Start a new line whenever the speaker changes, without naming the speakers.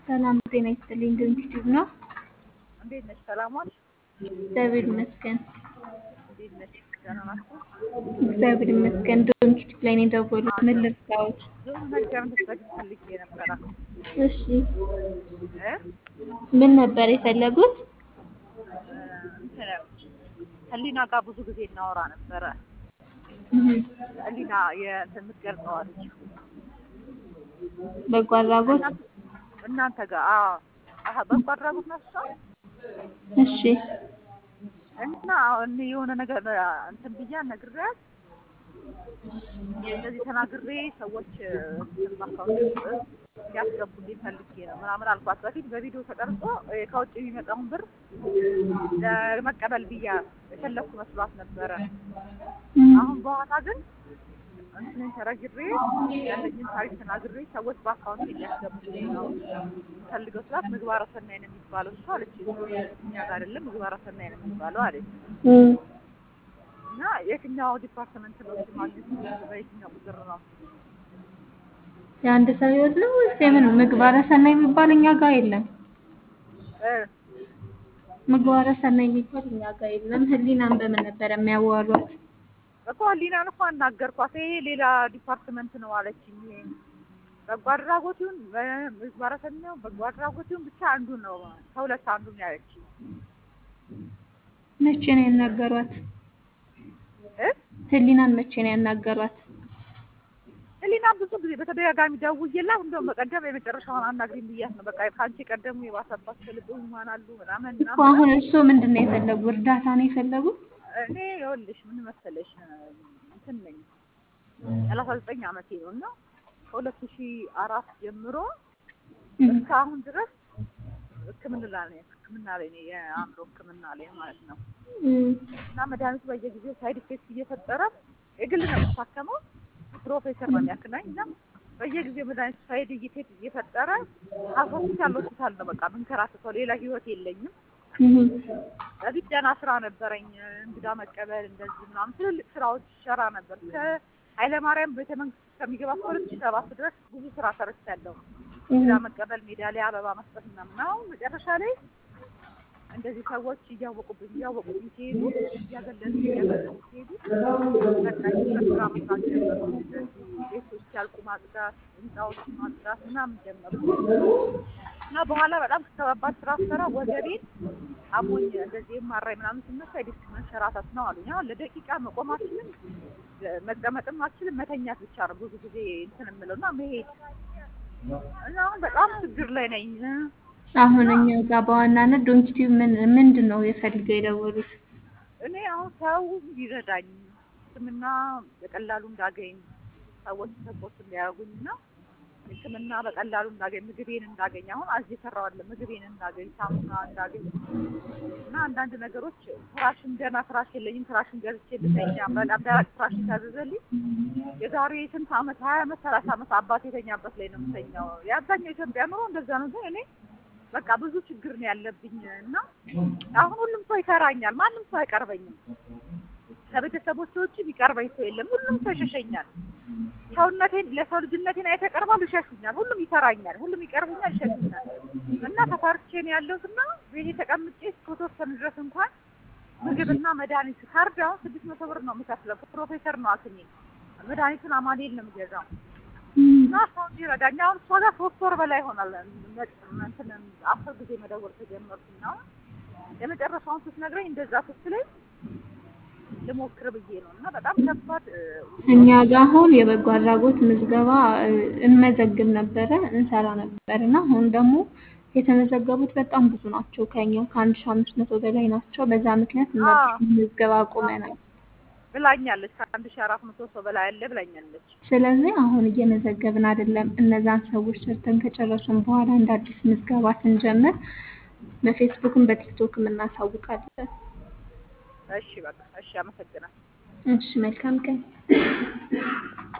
ሰላም ጤና ይስጥልኝ። ድንግቲቭ ነው።
እንዴት ነሽ? ሰላም ዋልሽ?
እግዚአብሔር ይመስገን።
እንዴት ነሽ? ደህና ናችሁ?
እግዚአብሔር ይመስገን። ድንግቲቭ ላይ ነው የደወሉት። ምን ልርዳዎት?
ብዙ ነገር እንድትነግሪኝ ፈልጌ ነበረ።
እሺ፣
እ?
ምን ነበር የፈለጉት?
እንትን ህሊና ጋር ብዙ ጊዜ እናወራ ነበረ።
እህ፣
ህሊና የእንትን የምትገልጸው አለች
በጎ አድራጎት።
እናንተ- እናንተ ጋር አዎ፣ አሀ በጎ አድራጎት ነው እሷ
እሺ፣
እና እኔ የሆነ ነገር እንትን ብያ ነግሬያት እንደዚህ ተናግሬ ሰዎች እንትን በአካውንት ውስጥ እንዲያስገቡልኝ ፈልጌ ነው ምናምን አልኳት። በፊት በቪዲዮ ተቀርጾ እ ከውጭ የሚመጣውን ብር ለመቀበል ብያ የፈለኩ መስሏት ነበረ።
እህ፣
አሁን በኋላ ግን እንትንን ተረግሬ ያለኝን ታሪክ ተናግሬ ሰዎች በአካውንት እንዲያስገቡልኝ ነው ፈልገው ስላት ምግባረ ሰናይ ነው የሚባለው እሱ አለች። እኛ ጋር አይደለም ምግባረ ሰናይ ነው የሚባለው አለች።
እህ።
እና የትኛው ዲፓርትመንት ነው እሱ ማግኘት የምችለው? በየትኛው ቁጥር ነው?
የአንድ ሰው ህይወት ነው ወይስ የምን? ምግባረ ሰናይ የሚባል እኛ ጋር የለም።
እ
ምግባረ ሰናይ የሚባል እኛ ጋር የለም። ህሊናን በምን ነበር የሚያዋሯት?
እኮ ህሊናን እኮ አናገርኳት። ይሄ ሌላ ዲፓርትመንት ነው አለችኝ። ይሄ በጎ አድራጎት ይሁን በ- ምግባረ ሰናይ በጎ አድራጎት ይሁን ብቻ አንዱ ነው ከሁለት አንዱ ነው ያለችኝ።
መቼ ነው ያናገሯት?
እ
ህሊናን መቼ ነው ያናገሯት?
ህሊና ብዙ ጊዜ በተደጋጋሚ ደውዬላት እንደውም በቀደም የመጨረሻውን አናግሪኝ ብያት ነው። በቃ ከአንቺ ቀደሙ የባሰባት ከልብ ህሙማን አሉ ምናምን
እኮ
ምናምን
አሁን እርስዎ ምንድን ነው የፈለጉ? እርዳታ ነው የፈለጉ?
እኔ ይኸውልሽ ምን መሰለሽ እንትን ነኝ ሰላሳ ዘጠኝ አመቴ ነው እና ከሁለት ሺህ አራት ጀምሮ እስካሁን ድረስ ሕክምና ላይ ነኝ ሕክምና ላይ ነኝ የአእምሮ ሕክምና ላይ ማለት ነው
እም፣
እና መድኃኒቱ በየጊዜው ሳይድ ኢፌክት እየፈጠረ የግል ነው የምታከመው ፕሮፌሰር ነው የሚያክናኝ እና በየጊዜው መድኃኒቱ ሳይድ ኢፌክት እየፈጠረ ሆስፒታል ሆስፒታል ነው በቃ ምንከራተተው ሌላ ህይወት የለኝም
እም፣
በፊት ደህና ስራ ነበረኝ። እንግዳ መቀበል እንደዚህ ምናምን ትልልቅ ስራዎች ሰራ ነበር። ከኃይለማርያም ቤተ መንግስት ከሚገባ እስከ ሁለት ሺህ ሰባት ድረስ ብዙ ስራ ሰርቻለሁ። እንግዳ መቀበል፣ ሜዳሊያ፣ አበባ መስጠት ምናምን። አሁን መጨረሻ ላይ እንደዚህ ሰዎች እያወቁብኝ እያወቁብኝ ሲሄዱ እያገለሉ እያገለሉ ሲሄዱ በቃ የህብረት ስራ መስራት ጀመርኩ። እንደዚህ ቤቶች ያልቁ ማጽዳት፣ ህንፃዎች ማጽዳት ምናምን ጀመርኩ እና በኋላ በጣም ከባባድ ስራ ስሰራ ወገቤን አሞኝ እንደዚህ የማራኝ ምናምን ስነሳ የዲስክ መንሸራተት ነው አሉኝ። አሁን ለደቂቃ መቆም አልችልም፣ መቀመጥም አልችልም፣ መተኛት ብቻ ነው ብዙ ጊዜ እንትን የምለው እና መሄድ እና አሁን በጣም ችግር ላይ ነኝ።
አሁን እኛ ጋር በዋናነት ዶንኪቲቭ ምን ምንድን ነው የፈልገው የደወሉት?
እኔ አሁን ሰው ይረዳኝ ሕክምና በቀላሉ እንዳገኝ ሰዎች ሰፖርት እንዲያደርጉኝ እና ሕክምና በቀላሉ እንዳገኝ ምግቤን እንዳገኝ አሁን አዚ ሰራዋለ ምግቤን እንዳገኝ ሳሙና እንዳገኝ እና አንዳንድ ነገሮች ፍራሽን ገና ፍራሽ የለኝም ፍራሽን ገዝቼ ልተኛ በጣም ደረቅ ፍራሽ ታዘዘልኝ የዛሬ ስንት አመት ሀያ አመት ሰላሳ አመት አባት የተኛበት ላይ ነው የምተኛው የአብዛኛው ኢትዮጵያ ኑሮ እንደዛ ነው ግን እኔ በቃ ብዙ ችግር ነው ያለብኝ እና አሁን ሁሉም ሰው ይፈራኛል ማንም ሰው አይቀርበኝም ከቤተሰቦች ውጭ የሚቀርበኝ ሰው የለም ሁሉም ሰው ይሸሸኛል ሰውነቴን ለሰው ልጅነቴን አይተቀርባሉ ይሸሹኛል ሁሉም ይፈራኛል ሁሉም ይቀርቡኛል ይሸሹኛል እና ተፈርቼ ነው ያለሁት እና ቤቴ ተቀምጬ እስከተወሰኑ ድረስ እንኳን ምግብና መድኃኒት ካርድ አሁን ስድስት መቶ ብር ነው የምከፍለው ፕሮፌሰር ነው አክሜ መድኃኒቱን አማኑኤል ነው የምገዛው እና ሰው እንዲረዳኝ አሁን እሷ ጋር ሶስት ወር በላይ ይሆናል እንትን አስር ጊዜ መደወል ከጀመርኩና የመጨረሻውን ስትነግረኝ እንደዛ ስትለኝ ልሞክር ብዬ ነው እና በጣም ከባድ እ፣
እኛ ጋር አሁን የበጎ አድራጎት ምዝገባ እ፣ እንመዘግብ ነበረ እንሰራ ነበር እና አሁን ደግሞ የተመዘገቡት በጣም ብዙ ናቸው። ከኛ ከአንድ ሺህ አምስት መቶ በላይ ናቸው። በዛ ምክንያት እናዲስ ምዝገባ አቁመናል።
ብላኛለች ከአንድ ሺህ አራት መቶ ሰው በላይ አለ ብላኛለች።
ስለዚህ አሁን እየመዘገብን አይደለም። እነዛን ሰዎች ሰርተን ከጨረስን በኋላ እንደ አዲስ ምዝገባ ስንጀምር በፌስቡክም በቲክቶክም እናሳውቃለን።
እሺ በቃ እሺ፣ አመሰግናለሁ።
እሺ፣ መልካም ቀን።